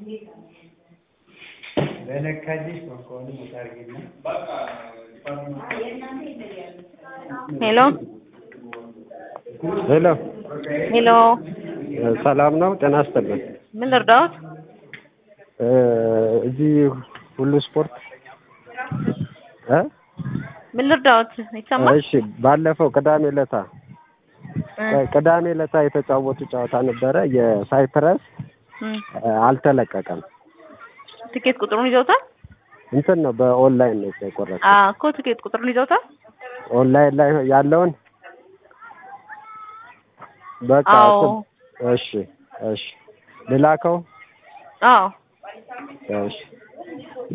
ሄሎ ሄሎ ሄሎ፣ ሰላም ነው? ጤና ይስጥልን። ምን ልርዳዎት? እ እዚህ ሁሉ ስፖርት እ ምን ልርዳዎት? ይሰማል? እሺ ባለፈው ቅዳሜ ለታ እ ቅዳሜ ለታ የተጫወቱ ጨዋታ ነበረ። የሳይፕረስ እም፣ እ አልተለቀቀም። ትኬት ቁጥሩን ይዘውታል? እንትን ነው በኦንላይን ነው የቆረጠው። አ እኮ ትኬት ቁጥሩን ይዘውታል? ኦንላይን ላይ ያለውን በቃ አዎ። እሱ- እሺ እሺ ልላከው አዎ እሺ